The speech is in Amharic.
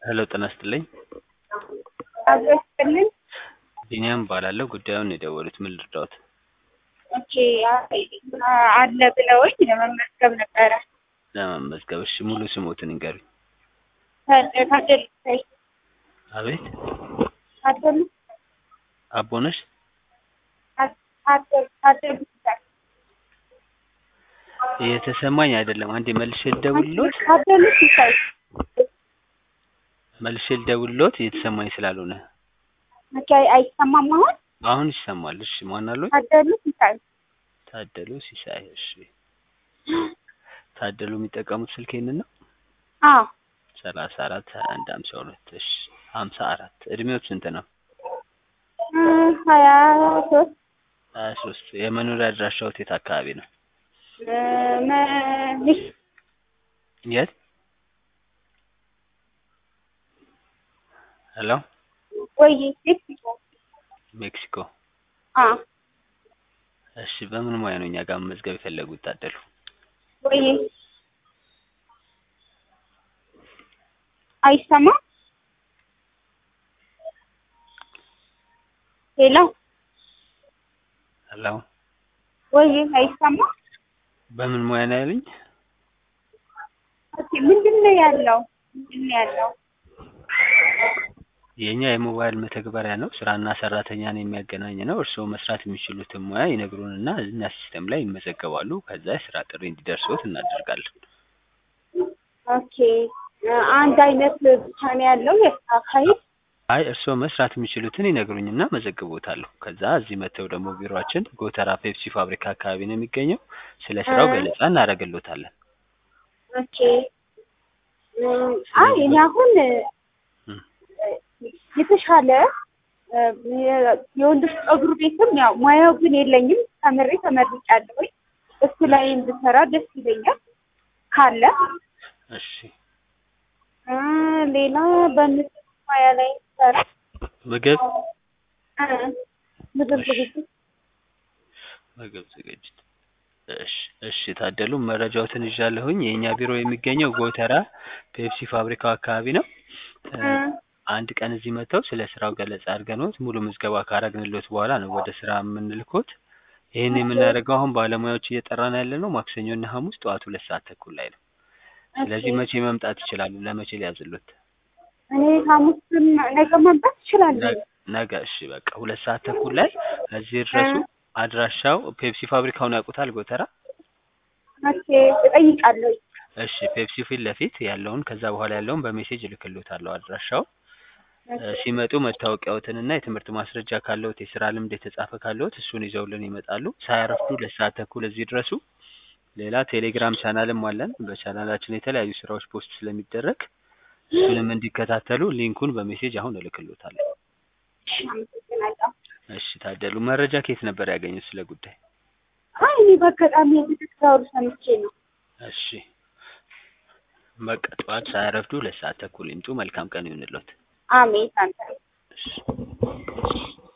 ሄሎ ጤና ይስጥልኝ። አብሮ ይስጥልኝ። ቢኒያም እባላለሁ። ጉዳዩን ነው የደወሉት። ምን ልርዳዎት? ኦኬ አ- አለ ብለውኝ ለመመዝገብ ነበረ። ለመመዝገብ እሺ፣ ሙሉ ስሞትን ይንገሩኝ። ታ- ታደሉ ሲሳይ አቤት ታደሉ አቦነሽ ታ- ታደሉ ታደሉ ሲሳይ እየተሰማኝ አይደለም። አንዴ መልሼ ልደውልሎት ታደሉ ሲሳይ መልሼ ልደውልሎት እየተሰማኝ ስላልሆነ ኦኬ አይሰማም አሁን አሁን ይሰማል። እሺ ማን አሉኝ? ታደሉ ሲሳይ ታደሉ ሲሳይ። እሺ ታደሉ የሚጠቀሙት ስልክ ይሄንን ነው? አዎ ሰላሳ አራት ሀያ አንድ ሀምሳ ሁለት እሺ ሀምሳ አራት እድሜዎት ስንት ነው? እ ሀያ ሶስት ሀያ ሶስት የመኖሪያ አድራሻዎት የት አካባቢ ነው? እ መ- የት? ሄሎ ወይ ሜክሲኮ ሜክሲኮ። አ እሺ በምን ሙያ ነው እኛ ጋር መመዝገብ የፈለጉት ታደሉ? ወይ አይሰማም ሄሎ ሄሎ ወይ አይሰማም በምን ሙያ ነው ያሉኝ? ኦኬ ምንድን ነው ያለው ምንድን ነው ያለው የኛ የሞባይል መተግበሪያ ነው። ስራና ሰራተኛን የሚያገናኝ ነው። እርስዎ መስራት የሚችሉትን ሙያ ይነግሩንና እኛ ሲስተም ላይ ይመዘገባሉ። ከዛ የስራ ጥሪ እንዲደርሶት እናደርጋለን። ኦኬ አንድ አይነት ብቻ ነው ያለው የስራ አካሄድ አይ እርስዎ መስራት የሚችሉትን ይነግሩኝና መዘግቦታለሁ። ከዛ እዚህ መጥተው ደግሞ ቢሮአችን ጎተራ ፔፕሲ ፋብሪካ አካባቢ ነው የሚገኘው። ስለ ስራው እ ገለጻ እናደርግሎታለን። ኦኬ እ አይ እኔ አሁን እም፣ የተሻለ እ የ- የወንዶች ፀጉር ቤትም ያው ሙያው ግን የለኝም ተምሬ ተመርቄያለሁኝ እሱ ላይ እንድሰራ ደስ ይለኛል ካለ እሺ እ ሌላ በምግብ ሙያ ላይ እንድሰራ ምግብ እ ምግብ እሺ ዝግጅት ምግብ ዝግጅት እሺ እሺ ታደሉ መረጃዎትን ይዣለሁኝ። የእኛ ቢሮ የሚገኘው ጎተራ ፔፕሲ ፋብሪካው አካባቢ ነው። እ እ አንድ ቀን እዚህ መጥተው ስለ ስራው ገለጻ አድርገንዎት ሙሉ ምዝገባ ካረግንሎት በኋላ ነው ወደ ስራ የምንልኮት። ይህን ኦኬ የምናደርገው አሁን ባለሙያዎች እየጠራን ያለ ነው ማክሰኞና ሐሙስ ጠዋት ሁለት ሰዓት ተኩል ላይ ነው። ኦኬ ስለዚህ መቼ መምጣት ይችላሉ? ለመቼ ሊያዝሎት? እኔ ሐሙስም ነገ መምጣት እችላለሁ ነገ ነገ እሺ በቃ ሁለት ሰዓት ተኩል ላይ እዚህ ድረሱ። እ አድራሻው ፔፕሲ ፋብሪካውን ያውቁታል ጎተራ? ኦኬ እጠይቃለሁ እሺ ፔፕሲ ፊት ለፊት ያለውን ከዛ በኋላ ያለውን በሜሴጅ እልክልዎታለሁ አድራሻው እ ኦኬ ሲመጡ መታወቂያዎትንና የትምህርት ማስረጃ ካለዎት የስራ ልምድ የተጻፈ ካለዎት እሱን ይዘውልን ይመጣሉ። ሳያረፍዱ ሁለት ሰዓት ተኩል እዚህ ድረሱ። ሌላ ቴሌግራም ቻናልም አለን። በቻናላችን የተለያዩ ስራዎች ፖስት ስለሚደረግ እሱንም እንዲከታተሉ ሊንኩን በሜሴጅ አሁን እልክልዎታለሁ። እሺ አመሰግናለሁ እሺ ታደሉ መረጃ ከየት ነበር ያገኙት ስለ ጉዳይ? አይ እኔ በአጋጣሚ የዚህ ስራውን ሰምቼ ነው እሺ በቃ ጠዋት ሳያረፍዱ ሁለት ሰዓት ተኩል ይምጡ። መልካም ቀን ይሁንልዎት። አሜን አንተ እሺ